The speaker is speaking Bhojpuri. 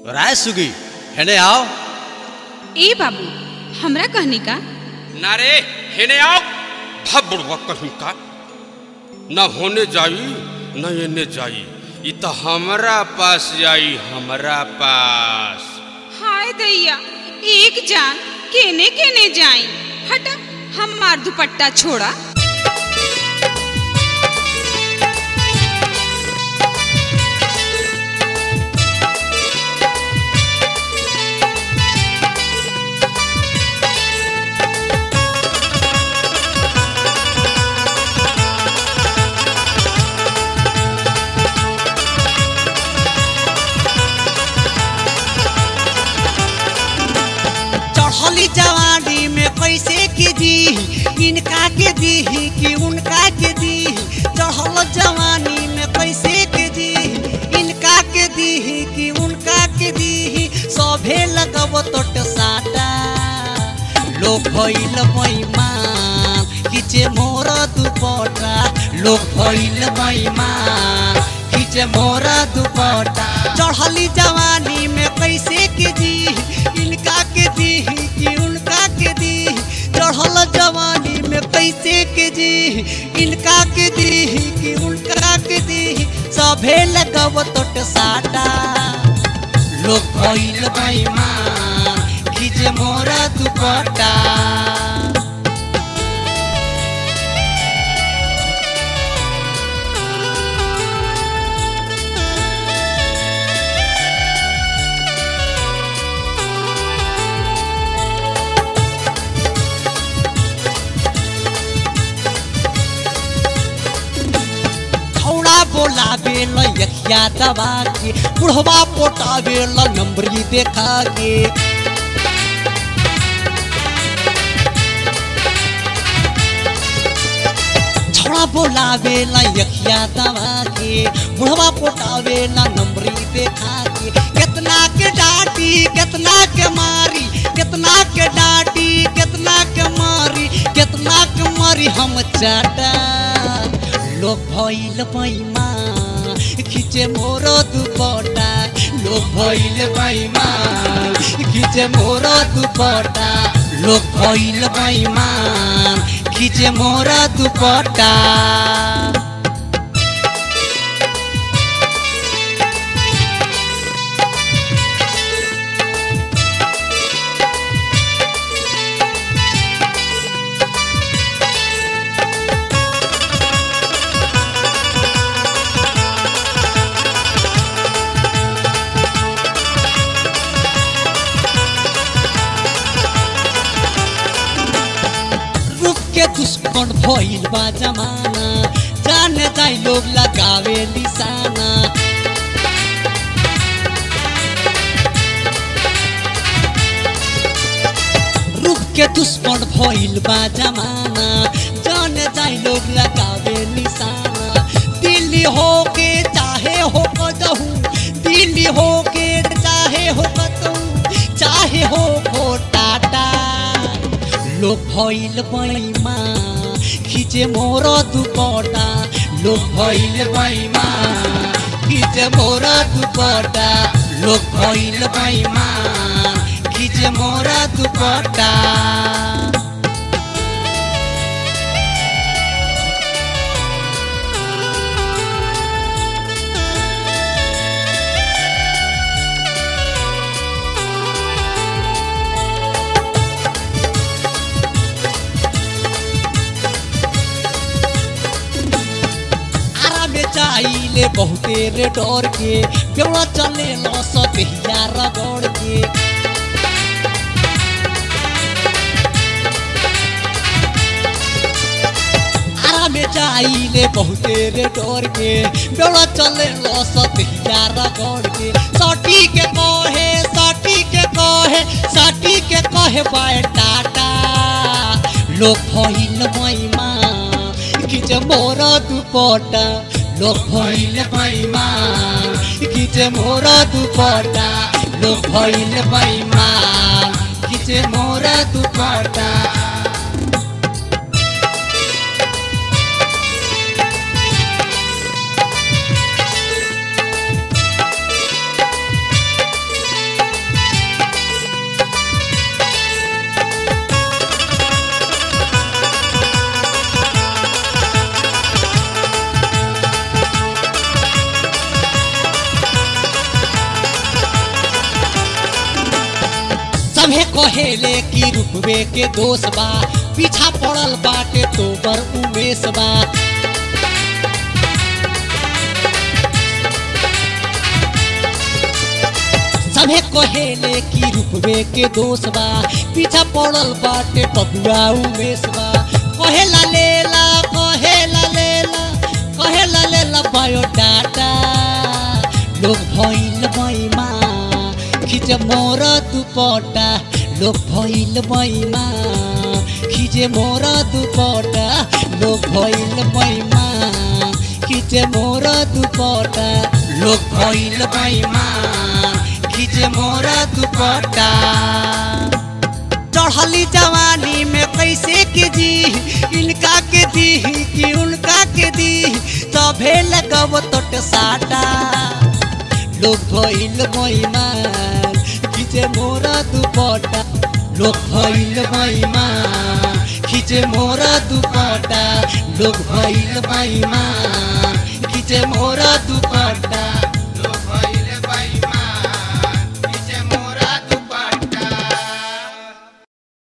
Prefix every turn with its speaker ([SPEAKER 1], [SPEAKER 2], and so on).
[SPEAKER 1] राय सुगी हेने आओ
[SPEAKER 2] ए बाबू हमरा कहनी का
[SPEAKER 3] ना रे हेने आओ भब बुढ़वा कहीं का न होने जाई न एने जाई ई तो हमरा पास जाई हमरा पास
[SPEAKER 2] हाय दैया एक जान केने केने जाई हटा हमार दुपट्टा छोड़ा
[SPEAKER 4] चढ़ली जवानी में कैसे के दी इनका के दी कि उनका के दी चढ़ल जवानी में कैसे के दी इनका के दी कि उनका के दी सभे लगब तोट साटा लोग भइल बैमान खींचे मोर दुपट्टा लोग भइल बैमान खींचे मोर दुपट्टा चढ़ली जवानी में कैसे के दी इनका के दी कि उनका के दी चढ़ल जवानी में कैसे के दी इनका के दी कि उनका के दी सभे लगब तोट साटा लोग भइल बैमान खींचे मोरा दुपट्टा छौड़ा बोलावे ल यखिया दबा के बुढ़वा पोटावे ल नंबरी देखा के छौड़ा बोलावे ल यखिया दबा के बुढ़वा पोटावे ल नंबरी देखा के कितना के डांटी कितना के मारी कितना के डांटी कितना के मारी कितना के मारी हम चाटा लोग भइल बैमा खींचे मोर दुपट्टा लोग भइल बैमा खींचे मोर दुपट्टा लोग भइल बैमा खींचे मोर दुपट्टा रुक के दुश्मन भइल बा जमाना जाने जाई लोग लगावे निशाना रुक के दुश्मन भइल बा जमाना जाने जाई लोग लगावे निशाना दिल्ली हो के चाहे हो कदहू दिल्ली हो के चाहे हो कतहू चाहे हो हो टाटा लोग भइल बैमा खींचे मोर दुपट्टा लोग भइल बैमा खींचे मोर दुपट्टा लोग भइल बैमा खींचे मोर दुपट्टा आरा में चाहिले बहुते रे डर के बेवड़ा चले लो सतहिया रगड़ के आरा में चाहिले बहुते रे डर के बेवड़ा चले लो सतहिया रगड़ के सटी के कहे सटी के कहे सटी के कहे बाय टाटा लोग भइल मैमा खींचे मोर दुपट्टा लोग भइल बैमा खींचे मोर दुपट्टा लोग भइल बैमा खींचे मोर दुपट्टा सभे कहेले कि रुपवे के दोष बा पीछा पड़ल बाटे तो बर उमेश बा सभे कहेले कि रुपवे के दोष बा पीछा पड़ल बाटे बबुआ उमेश बा कहेला लेला कहेला लेला कहेला लेला बायोडाटा लोग भइल बैमा खिचे मोर दुपटा लोग भइल बैमा खिचे मोर दुपटा लोग भइल बैमा खिचे मोर दुपटा लोग भइल बैमा खिचे मोर दुपटा चढ़ली जवानी में कैसे के जी इनका के दी कि उनका के दी तभे लगब तोट साटा लोग भइल बैमान खिचे मोरा दुपटा लोग भइल बैमान खिचे मोरा दुपटा लोग भइल बैमान खिचे मोरा दुपटा